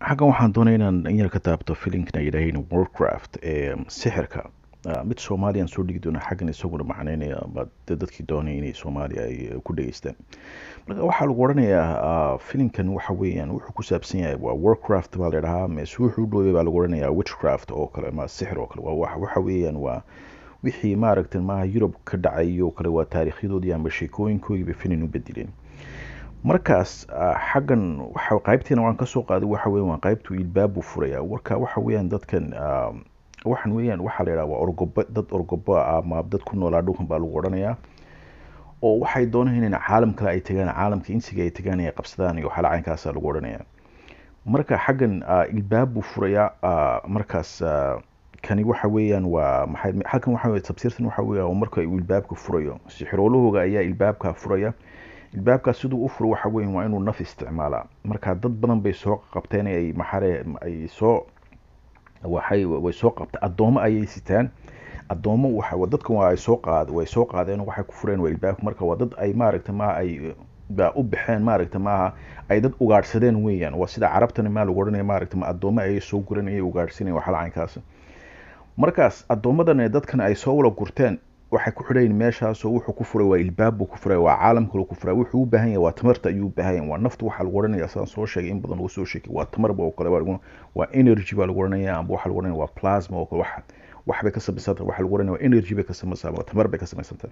xaggan waxaan doonaya inaan in yar ka taabto filimkana yidhaahayn warcraft ee sixirka mid soomaaliyan soo dhigi doona xaggan isaguna macneynaya ama de dadkii doonay inay soomaaliya ay ku dhageystaan marka waxaa lagu odhanayaa filimkan waxa weeyaan wuxuu ku saabsan yahay waa warcraft baa la dhahaa mise wuxuu u dhoobay baa lagu odhanayaa witchcraft oo kale ama sixir oo kale waa waxa weeyaan waa wixii maaragtay maaha yurub ka dhacay oo kale waa taariikhyadoodii ama sheekooyinkoodiiba filim u bedeleen markaas xaggan waxa qaybteena waan kasoo qaaday waxa weyan waa qaybtu ilbaabu furaya warka waxa weeyaan dadkan waxan weeyaan waxaa la yidhaha waa orgobo dad orgobo ama dad ku noolaa dhulkan baa lagu odhanayaa oo waxay doonayaan in caalam kale ay tagaan caalamka insiga ay tagaan ay qabsadaan iyo waxyaala caynkaasa lagu odhanaya marka xaggan ilbaabu furaya markaas kani waxa weeyaan waa maxay halkan waxa weeye tafsiirtan waxa weeya marka uu ilbaabka furayo sixiroolahooga ayaa ilbaabka furaya ilbaabkaas siduu u furo waxa weyan waa inuu naf isticmaalaa marka dad badan bay soo qabteen ay maxare ay soo waxay way soo qabta addoomo ayay sitaan addoomo waxa dadkan waa ay soo qaad way soo qaadeen waxay ku fureen waa ilbaabka marka waa dad ay maaragta ma ay ba u baxeen maaragta maaha ay dad ugaadhsadeen weeyaan waa sida carabtana maa lagu odhanaya maaragta ma addoomo ayay soo guran ayay ugaadhsanayen waxala caynkaas markaas addoommadan dadkan ay soo wala gurteen waxay ku xidhayin meeshaasoo wuxuu ku furay waa ilbaab buu ku furay waa caalam kale ku furay wuxuu u baahan yahay waa tamarta ayuu u baahan yahay waa nafta waxaa lagu odhanaya sidaan soo sheegay in badan uu soo sheegay waa tamarba oo kale waa energy baa lagu odhanaya amba waxaa lagu odhanaya waa plasma oo kale wax waxbay ka samaysanta waxaa lagu odhanaya waa energy bay ka samaysaa waa tamar bay ka samaysantahay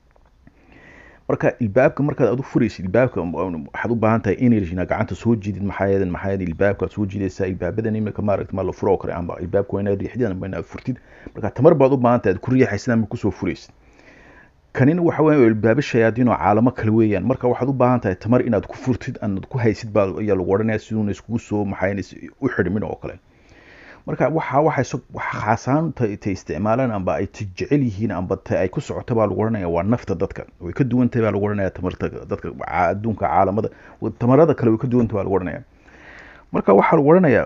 marka ilbaabka markaad aad u furaysid ilbaabka waxaad u baahan tahay energy inaad gacanta soo jiidid maxaa yeelen maxaa yeelen ilbaabka aad soo jiidaysaa ilbaabadan imika maaragta ma la furo oo kale amba ilbaabka waa inaad riixdid amba inaad furtid marka tamar baad u baahan tahay aad ku riixaysid ama kusoo furaysid kanina waxa weya ilbaabo shayaadiin oo caalamo kale weeyaan marka waxaad u baahan tahay tamar inaad ku furtid aad ku haysid baa ayaa lagu odhanaya siduuna iskugu soo maxaa u xidhmin oo kale marka waxa waxay khaasaan ta isticmaalaan amba ay jecel yihiin amba ta ay ku socoto baa lagu odhanaya waa nafta dadka way ka duwan tahay baa lagu odhanaya tamarta dadka adduunka caalamada tamarada kale way ka duwan tahay baa lagu odhanaya marka waxaa lagu odhanayaa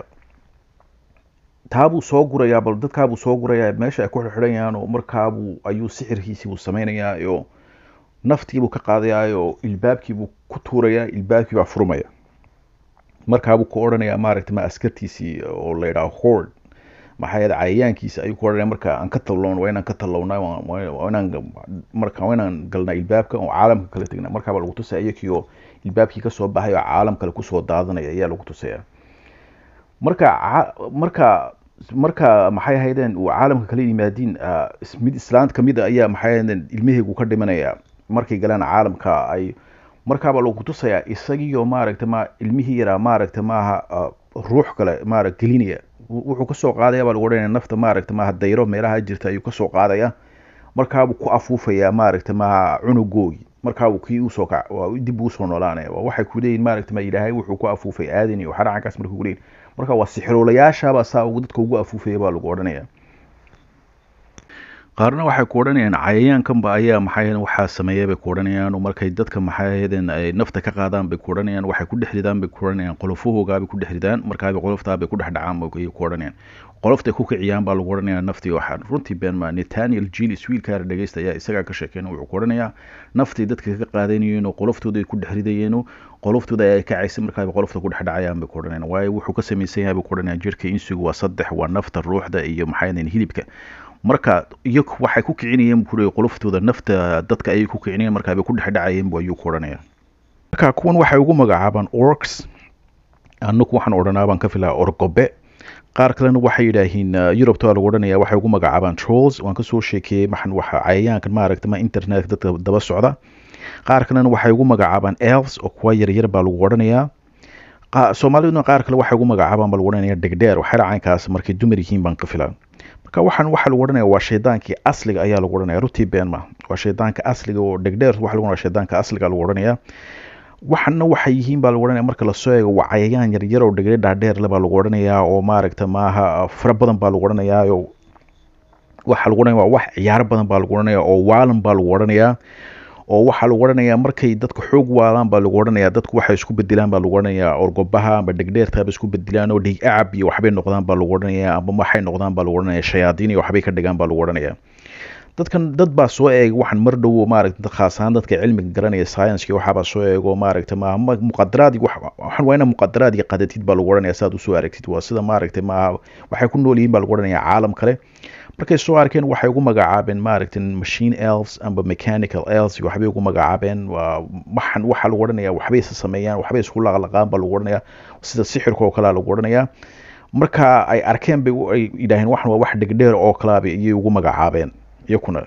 taabuu soo gurayaa bal dadkaabuu soo gurayaa meesha ay ku xirxidhayaan oo markaabuu ayuu sixirkiisii buu samaynayaa oo naftiibuu ka qaadayaa oo ilbaabkiibuu ku tuurayaa ilbaabkii baa furmaya markaabuu ku odhanayaa maaragta ma askartiisii oo la yidhaha hord maxaa yeele cayayaankiisa ayuu ku odhanaya marka aan ka tallown waa inaan ka tallownaa waa inaan marka waa inaan galnaa ilbaabka oo caalamka kala tegnaa markaabaa lagu tusaya iyakii oo ilbaabkii kasoo baxay oo caalam kale kusoo daadanaya ayaa lagu tusaya marka marka marka maxay ahaydeen uu caalamka kala yimaadiin mid islaant kamid a ayaa maxay ahaydeen ilmaheygu ka dhimanaya markay galaan caalamka ay markaabaa lagu tusayaa isagiioo maaragta ma ilmihii yaraa maaragta maaha ruux kale maara gelinaya wuxuu kasoo qaadaya baa lagu odhanaya nafta maaragta maaha dayro meelaha jirta ayuu kasoo qaadaya markaabuu ku afuufaya maaragta maaha cunugoogi markaabuu kii usoo kac dib usoo noolaanaya waxay ku leeyihin maaragta ma ilaahay wuxuu ku afuufay aadan iyo xaracankaas markay kuleeyihin marka waa sixiroolayaashaabaa saa ugu dadka ugu afuufaya baa lagu odhanaya qaarna waxay ku odhanayaan cayayaankanba ayaa maxay waxaa sameeya bay ku odhanayaan oo markay dadka maxay ahaydeen ay nafta ka qaadaan bay ku odhanayaan waxay ku dhex ridaan bay ku odhanayaan qolofahoogaabay ku dhex ridaan markaabay qoloftaabay ku dhex dhacaan bay ku odhanayaan qoloftay ku kiciyaan baa lagu odhanayaa naftii waxaa runtii been maa netaniel jilis wiilkaara dhegeysta ayaa isagaa ka sheekeen wuxuu ku odhanayaa naftii dadka ka qaadanayeen oo qoloftooda ay ku dhex ridayeen qoloftooda ayaa kacaysa markaaba qolofta ku dhex dhacayaan bay ku odhanayaan waayo wuxuu ka samaysan yahay bay ku odhanayaan jirka insigu waa saddex waa nafta ruuxda iyo maxay ahaydeen hilibka marka iyo waxay ku kicinayeen buu qoloftooda nafta dadka ayay ku kicinayeen markaabay ku dhex dhacayeen bu ayuu ku odhanaya marka kuwan waxay ugu magacaabaan orcs anaku waxaan odhanaa baan ka filaa orgobe qaar kalena waxay yidhaahiin yurubta waa lagu odhanaya waxay ugu magacaabaan trolls waan kasoo sheekeeyey maxan waxa cayayaankan maaragta ma internet dadka daba socda qaar kalena waxay ugu magacaabaan elves oo kuwa yaryar baa lagu odhanayaa soomaaliduna qaar kale waxay ugu magacaabaan baa lagu odhanaya dhegdheer waxay caynkaas markay dumar yihiin baan ka filaa marka waxaan waxaa lagu odhanaya waa shaydaankii asliga ayaa lagu odhanaya runtii been ma waa shaydaanka asliga oo dhegdheer waxa lagu odhanaya shaydaanka asliga lagu odhanaya waxana waxay yihiin baa lagu odhanaya marka lasoo eego waa cayayaan yaryar oo dhegdhe dhaadheer le baa lagu odhanayaa oo maaragta maaha fara badan baa lagu odhanayaa oo waxaa lagu odhanaya waa wax ciyaaro badan baa lagu odhanaya oo waalan baa lagu odhanayaa oo waxaa lagu odhanayaa markay dadka xoog waalaan baa lagu odhanayaa dadku waxay isku bedelaan baa lagu odhanayaa orgobaha amba dhegdheertaaba isku bedelaan oo dhig acab iyo waxbay noqdaan baa lagu odhanayaa amba waxay noqdaan baa lagu odhanaya shayaadiin iyo waxbay ka dhigaan baa lagu odhanayaa dadkan dad baa soo eegay waxaan mar dhow maaragta khaas ahaan dadka cilmiga garanaya science waxaabaa soo eego maaragta ma muqadaraad waxaan waa ina muqadaraad iyo qadatid baa lagu odhanaya saad usoo aragtid waa sida maaragta maaha waxay ku nool yihiin baa lagu odhanaya caalam kale markay soo arkeen waxay ugu magacaabeen maaragta machine elves amba mechanical elves waxbay ugu magacaabeen waxan waxaa lagu odhanaya waxbay isa sameeyaan waxbay isku laqlaqaan baa lagu odhanaya sida sixirka oo kalea lagu odhanaya marka ay arkeen bay ay yidhaaheen waxan waa wax dhegdheer oo kalaaba iyay ugu magacaabeen iyakuna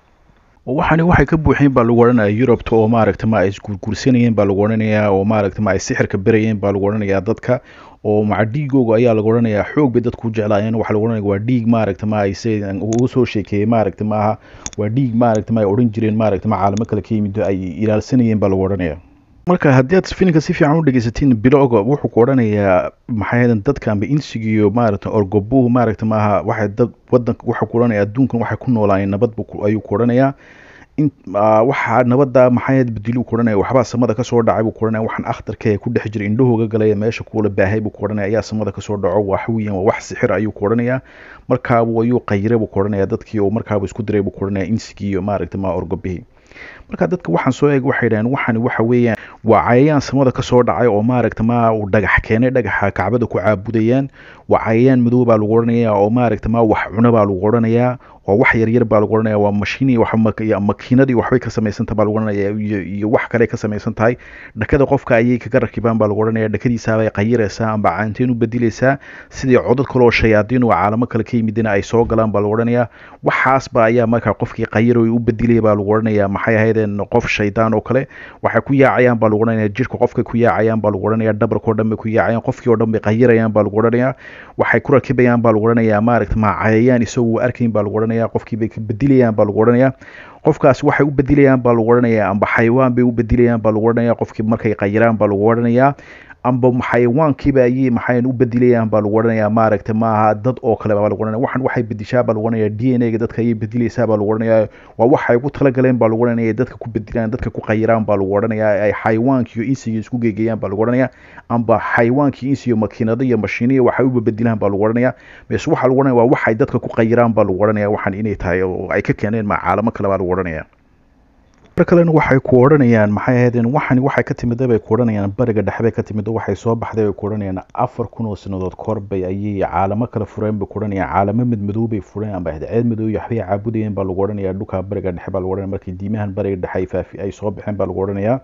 waxani waxay ka buuxeen baa lagu odhanaya yurubta oo maaragta ma ay isgurgursanayeen baa lagu odhanayaa oo maaragta ma ay sixirka berayeen baa lagu odhanayaa dadka oo maca dhiigooga ayaa lagu odhanayaa xoog bay dadku u jeclaayeen waxaa lagu odhanaya waa dhiig maaragta ma ay se ugu soo sheekeeyey maaragta maaha waa dhiig maaragta ma ay odhan jireen maaragta ma caalamo kale ka yimid ay ilaalsanayeen baa lagu odhanaya marka haddii aad filimka si fiican u dhegeysatiin bilowga wuxuu ku odhanayaa maxay ahaydeen dadka amba insigiyo maaragta orgobuhu maaragta maaha waxay dad wadanka waxaa ku odhanaya adduunkan waxay ku noolaayeen nabad ayuu ku odhanayaa in waxaa nabada maxayd bediluu ku odhanaya waxbaa samada kasoo dhacay buu ku odhanaya waxaan akhtarka ee ku dhex jira indhahooga galaya meesha kuula baahay buu ku odhanaya ayaa samada kasoo dhaco wax weeyaan waa wax sixir ayuu ku odhanaya markaabu ayuu qayire buu ku odhanaya dadkii oo markaabu isku diray buu ku odhanaya insigii iyo maaragta maa orgobihii marka dadka waxaan soo eeg waxay dhaheen waxani waxa weeyaan waa cayayaan samada kasoo dhacay oo maaragta ma uu dhagax keenay dhagaxa kacbada ku caabudayaan waa cayayaan madow baa lagu odhanayaa oo maaragta ma wax cuno baa lagu odhanayaa waa wax yaryar baa lagu odhanaya waa mashiini makiinadii waxbay ka samaysantaha baa lagu odhanaya iyo wax kale ka samaysan tahay dhakada qofka ayay kaga rakibaan baa lagu odhanaya dhakadiisaabay qayiraysaa amba caanteen u bedilaysaa sidii codad kale oo shayaadiin oo caalamo kale ka yimidina ay soo galaan baa lagu odhanaya waxaasba ayaa markaa qofkii qayir u bedilaya baa lagu odhanaya maxay ahaydeen qof shaydaan oo kale waxay ku yaacayaan baa lagu odhanaya jirka qofka ku yaacayaan baa lagu odhanaya dhabarka oo dhan bay ku yaacayaan qofkii oo dhan bay qayirayaan baa lagu odhanaya waxay ku rakibayaan baa lagu odhanaya maaragta ma cayayaan isagoo arkayn baa lagu odhanaya qofkii bay ka bedilayaan baa lagu odhanaya qofkaas waxay u bedilayaan baa lagu odhanaya amba xayawaan bay u bedilayaan baa lagu odhanaya qofkii markay qayiraan baa lagu odhanaya amba xayawaankiiba ayay maxay u bedilayaan baa lagu odhanaya maaragta maaha dad oo kale baa lagu odhanaya waxan waxay bedishaa baa lagu odhanaya d n a ga dadka ayay bedilaysaa baa lagu odhanaya waa waxay ugu talagaleen baa lagu odhanaya dadka ku bedilaan dadka ku qayiraan baa lagu odhanaya ay xayawaankii iyo insiga isku geegeyaan baa lagu odhanaya amba xayawaankii insiga makiinado iyo mashiiniya waxay uba bedilaan baa lagu odhanaya mise waxaa lagu odhanaya waa waxay dadka ku qayiraan baa lagu odhanaya waxan inay tahay oo ay ka keeneen ma caalamo kale baa lagu odhanaya mar kalena waxay ku odhanayaan maxay ahaydeen waxani waxay ka timida bay ku odhanayaan bariga dhexe bay ka timid waxay soo baxday bay ku odhanayaan afar kun oo sanadood korbay ayay caalamo kale fureen bay ku odhanayaan caalamo mid madow bay fureen amba ceed madow iyo waxbay caabudayeen baa lagu odhanaya dhulka bariga dhexe baa lagu odhanaya markii diimahan bariga dhexe ay faafi ay soo baxeen baa lagu odhanayaa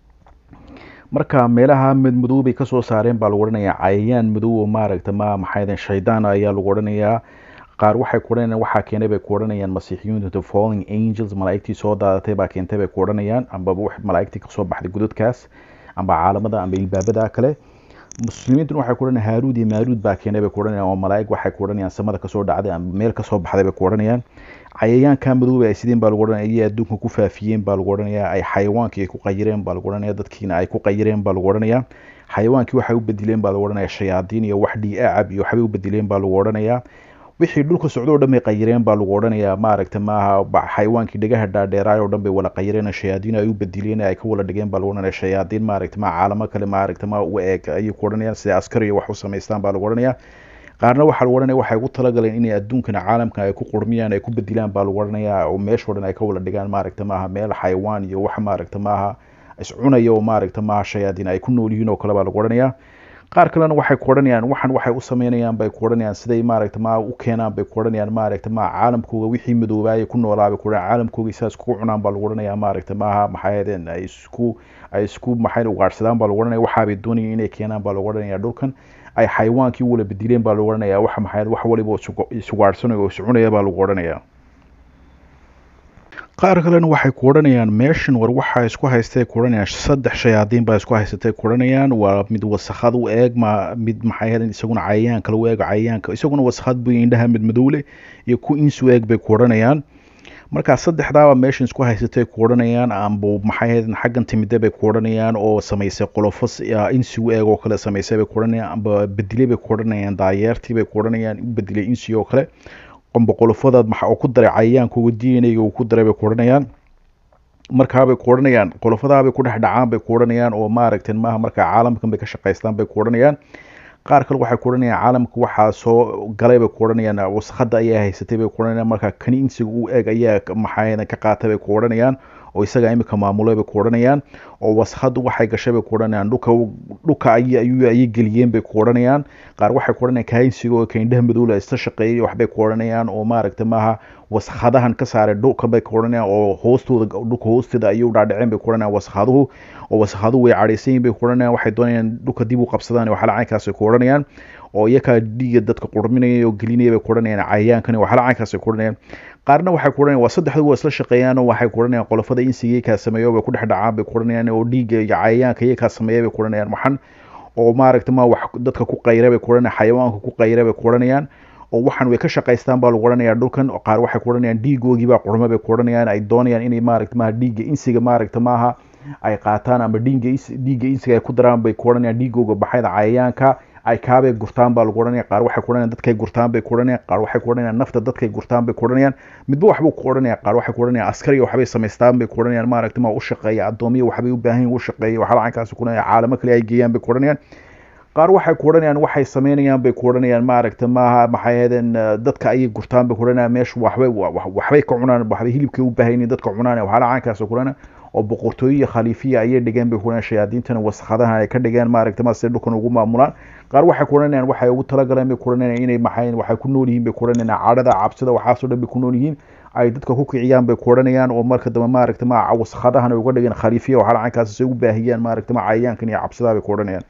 marka meelaha mid madow bay kasoo saareen baa lagu odhanayaa cayayaan madow oo maaragta ma maxay ahaydeen shaydaan ayaa lagu odhanayaa qaar waxay ku odhanayaan waxaa keenay bay ku odhanayaan masiixiyintu the falling angels malaa'igtii soo daadatay baa keentay bay ku odhanayaan amba malaa'igtii kasoo baxday godadkaas amba caalamada amba ilbaabada kale muslimiintuna waxay ku odhanayaan haaruud iyo maaruud baa keenay bay ku odhanayaan oo malaa'ig waxay ku odhanayaan samada kasoo dhacday amba meel kasoo baxday bay ku odhanayaan cayayaanka madooba ay sideen baa lagu odhanaya ayay adduunka ku faafiyeen baa lagu odhanaya ay xayawaankii ay ku qayireen baa lagu odhanaya dadkiina ay ku qayireen baa lagu odhanaya xayawaankii waxay u bedileen baa lagu odhanaya shayaadiin iyo wax dhiiacab iyo waxbay u bedileen baa lagu odhanaya wixii dhulka socdo o dhan bay qayireen baa lagu odhanayaa maaragta maaha xayawaankii dhegaha dhaadheeraay oo dhan bay wala qayireen shayaadiin ay u bedileen ay ka wala dhigeen baa lagu odhanaya shayaadiin maaragta ma caalamo kale maaragta ma u eeg ayay ku odhanayaan sida askariya wax u samaystaan baa lagu odhanaya qaarna waxaa lagu odhanaya waxay ugu talagaleen inay adduunkana caalamkan ay ku qurmiyaan ay ku bedilaan baa lagu odhanaya oo meeshoo dhan ay ka wala dhigaan maaragta maaha meel xayawaan iyo wax maaragta maaha iscunaya oo maaragta maaha shayaadiin ay ku nool yihiin oo kale baa lagu odhanaya qaar kalena waxay ku odhanayaan waxan waxay u sameynayaan bay ku odhanayaan siday maaragta ma u keenaan bay ku odhanayaan maaragta ma caalamkooga wixii madoobaayay ku noolaa bay ku odhanayaan caalamkooga isaas kugu cunaan baa lagu odhanayaa maaragta maaha maxay ahaydeen ay isku ay isku maxay ugaadhsadaan baa lagu odhanaya waxaabay doonayeen inay keenaan baa lagu odhanaya dhulkan ay xayawaankii wala bedileen baa lagu odhanaya wax maxay wax waliba isugaadhsanayo oo iscunaya baa lagu odhanaya qaar kalena waxay ku odhanayaan meeshan war waxaa isku haystay ku odhanayaan saddex shayaadiin baa isku haysatay ku odhanayaan waa mid wasakhad u eeg ma mid maxay ahaydeen isaguna cayayaan kale u eeg cayayaanka isaguna wasakhad buu indhaha mid madowle iyo ku insu eeg bay ku odhanayaan markaa saddexdaaba meeshan isku haysatay ku odhanayaan amba maxay ahaydeen xaggan timide bay ku odhanayaan oo samaysay qolofo insi u eeg oo kale samaysay bay ku odhanayaan amba bedilay bay ku odhanayaan daayeertii bay ku odhanayaan u bedelay insi oo kale qomba qolofadaad maxa oo ku daray cayayaankooga d n a-ga uu ku daray bay ku odhanayaan markaabay ku odhanayaan qolofadaabay ku dhex dhacaan bay ku odhanayaan oo maaragteen maaha markaa caalamkan bay ka shaqaystaan bay ku odhanayaan qaar kale waxay ku odhanayaan caalamka waxaa soo galay bay ku odhanayaan wasakhada ayaa haysatay bay ku odhanayaan marka kani insiga u eg ayaa maxay ka qaatay bay ku odhanayaan oo isaga imika maamulay bay ku odhanayaan oo wasakhadu waxay gashay bay ku odhanayaan dhulka dhulka ayay geliyeen bay ku odhanayaan qaar waxay ku odhanayaan kainsiga oo kaindhaha madowla isla shaqeeyay waxbay ku odhanayaan oo maaragta maaha waskhadahan ka saaray dhulka bay ku odhanayaan oo hoostooda dhulka hoosteeda ayay u dhaadhaceen bay ku odhanayaan waskhaduhu oo waskhaduhu way cadhaysan yihin bay ku odhanayaan waxay doonayaan dhulka dib u qabsadaan waxala caynkaas ay ku odhanayaan oo iyakaa dhiiga dadka qurminaya oo gelinaya bay ku odhanayaan cayayaankan waxala caynkaas ay ku odhanayaan qaarna waxay ku odhanayaan waa saddexdu waa isla shaqeeyaan oo waxay ku odhanayaan qolofada insiga iyakaa sameeyo bay ku dhex dhacaan bay ku odhanayaan oo dhiiga iyo cayayaanka iyakaa sameeya bay ku odhanayaan maxan oo maaragta ma wax dadka ku qayra bay ku odhanayaan xayawaanka ku qayra bay ku odhanayaan oo waxaan way ka shaqaystaan baa lagu odhanayaa dhulkan oo qaar waxay ku odhanayaan dhiigoogii baa qurma bay ku odhanayaan ay doonayaan inay maaragta maaha dhiigga insiga maaragta maaha ay qaataan ama dhiigga dhiigga insiga ay ku daraan bay ku odhanayaan dhiigooga baxayda cayayaanka ay kaabay gurtaan baa lagu odhanaya qaar waxay ku odhanayaan dadkay gurtaan bay ku odhanayaan qaar waxay ku odhanayaan nafta dadkay gurtaan bay ku odhanayaan midba waxbuu ku odhanaya qaar waxay ku odhanayaan askariga waxbay samaystaan bay ku odhanayaan maaragta ma u shaqeeya addoomiya waxbay u baahan yihin u shaqeeya waxaa lacankaasi ku odhanaya caalamo kale ay geeyaan bay ku odhanayaan qaar waxay ku odhanayaan waxay sameynayaan bay ku odhanayaan maaragta maaha maxay ahaydeen dadka ayay gurtaan bay ku odhanayaan meesha waxbay waxbay ka cunaan waxbay hilibkay u baahan yihin dadka cunaan waxaa lacankaasi ku odhanaya oo boqortooyiya khaliifiya ayay dhigeen bay ku odhanayaan shayaadiintana waskhadahan ay ka dhigeen maaragta ma si dhulkan ugu maamulaan qaar waxay ku odhanayaan waxay ugu talagaleen bay ku odhanayaan inay maxay waxay ku nool yihiin bay ku odhanayaan cadhada cabsida waxaasoo dhan bay ku nool yihiin ay dadka ku kiciyaan bay ku odhanayaan oo marka dambe maaragta ma waskhadahan ay uga dhigeen khaliifiya waxaa lacankaasi say u baahiyaan maaragta ma cayayaankan iyo cabsidaa bay ku odhanayaan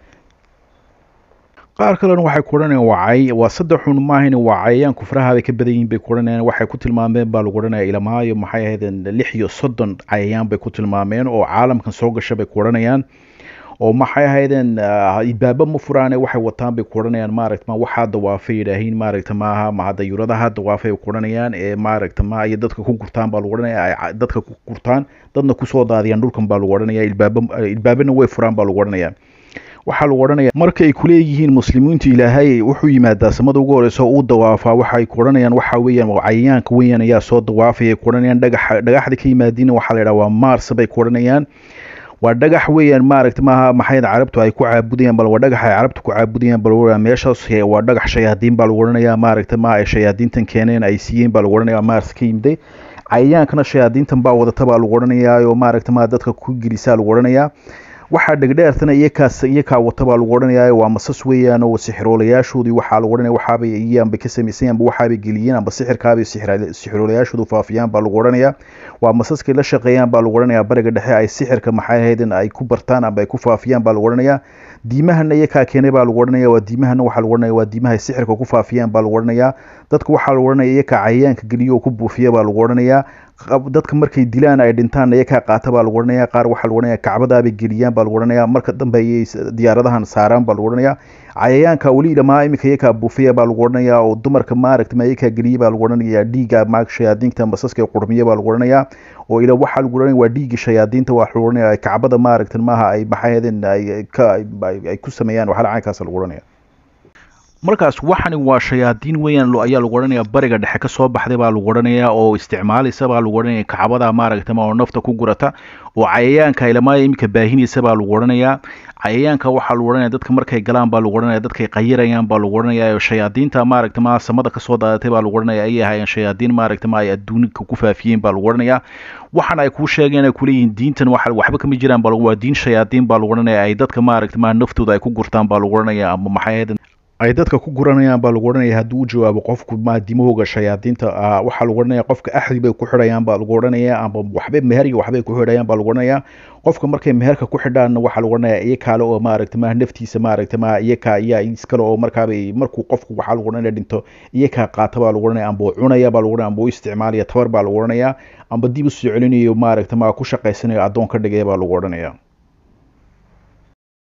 qaar kalena waxay ku odhanayaan waa cay waa saddex xun maahayn waa cayayaan kufraha bay ka badan yihiin bay ku odhanayaan waxay ku tilmaameen baa lagu odhanaya ilamaayo maxay ahaydeen lix iyo soddon cayayaan bay ku tilmaameen oo caalamkan soo gasha bay ku odhanayaan oo maxay ahaydeen ibaaba ma furaane waxay wataan bay ku odhanayaan maaragta ma waxaa dawaafay yidhaahiin maaragta maaha ma dayuuradaha dawaafay ku odhanayaan ee maaragta ma iyo dadka ku gurtaan baa lagu odhanaya ay dadka ku gurtaan dadna kusoo daadiyaan dhulkan baa lagu odhanaya ilbaaba ilbaabana way furaan baa lagu odhanaya waxaa lagu odhanaya marka ay kuleeyihiin muslimiintu ilaahay wuxuu yimaadaa samada ugu horeysa oo uu dawaafaa waxay ku odhanayaan waxa weeyaan cayayaanka weeyaan ayaa soo dawaafaya ku odhanayaan dhagaxa dhagaxda ka yimaadiina waxaa la yidhaha waa mars bay ku odhanayaan waa dhagax weeyaan maaragta maaha maxayd carabtu ay ku caabudayaan bal waa dhagax ay carabtu ku caabudayaan bal meeshaas waa dhagax shayaadiin baa lagu odhanayaa maaragta ma ay shayaadiintan keeneen ay siiyeen baa lagu odhanaya mars ka yimiday cayayaankana shayaadiintan baa wadata baa lagu odhanayaa oo maaragta ma dadka ku gelisaa lagu odhanayaa waxaa dhegdheertana iyakaas iyakaa wata baa lagu odhanayaa waa masas weeyaan oo sixiroolayaashoodii waxaa lagu odhanaya waxaabay iyaanbay ka samaysan amba waxaabay geliyeen amba sixirkaabay sixiroolayaashoodu faafiyaan baa lagu odhanayaa waa masaskay la shaqeeyaan baa lagu odhanayaa bariga dhexe ay sixirka maxay ahaydeen ay ku bartaan amba ay ku faafiyaan baa lagu odhanayaa diimahana iyakaa keenay baa lagu odhanaya waa diimahana waxaa lagu odhanaya waa diimaha ay sixirka ku faafiyaan baa lagu odhanayaa dadka waxaa lagu odhanaya iyakaa cayayaanka geliyo oo ku buufiya baa lagu odhanayaa dadka markay dilaan ay dhintaan iyakaa qaata baa lagu odhanaya qaar waxaa lagu odhanaya kacbadaabay geliyaan baa lagu odhanaya marka dambe ayay diyaaradahan saaraan baa lagu odhanaya cayayaanka weli dhamaa iminka iyakaa buufiya baa lagu odhanaya oo dumarka maaragta ma iyakaa geliya baa lagu odhanaya dhiiga maag shayaadiinta masaska qurmiya baa lagu odhanaya oo ila waxaa lagu odhanaya waa dhiigga shayaadiinta waa lagu odhanaya kacbada maaragta maaha ay maxayadeen ay ka ay ku sameeyaan waxaa lacaankaas lagu odhanaya markaas waxani waa shayaadiin weeyaan ayaa lagu odhanaya bariga dhexe ka soo baxday baa lagu odhanaya oo isticmaalaysa baa lagu odhanaya kacbada maaragta ma oo nafta ku gurata oo cayayaanka ilamaaya iminka baahinaysa baa lagu odhanaya cayayaanka waxaa lagu odhanaya dadka markay galaan baa lagu odhanaya dadkay qayirayaan baa lagu odhanaya shayaadiinta maaragta ma samada kasoo daadatay baa lagu odhanaya ayay ahaayeen shayaadiin maaragta ma ay adduunka ku faafiyeen baa lagu odhanaya waxaan ay kuu sheegeen ay kuleeyihiin diintan waxa waxba kama jiraan baa waa diin shayaadiin baa lagu odhanaya ay dadka maaragta ma naftooda ay ku gurtaan baa lagu odhanaya ama maxay ay dadka ku guranayaan baa lagu odhanaya haddii u jawaabo qofku maadimahooga shayaadiinta waxaa lagu odhanaya qofka axdi bay ku xidhayaan baa lagu odhanaya ama waxbay meherga waxbay ku xidhayaan baa lagu odhanaya qofka markay meherka ku xidhaanna waxaa lagu odhanaya iyo kaale oo maaragta ma naftiisa maaragta ma iyakaa iya iskale oo markaabay markuu qofku waxaa lagu odhanaya dhinto iyakaa qaata baa lagu odhanaya amba cunaya baa lagu odhanaya amba u isticmaalaya tabar baa lagu odhanaya amba dib u soo celinayo maaragta ma ku shaqaysanayo addoon ka dhigaya baa lagu odhanaya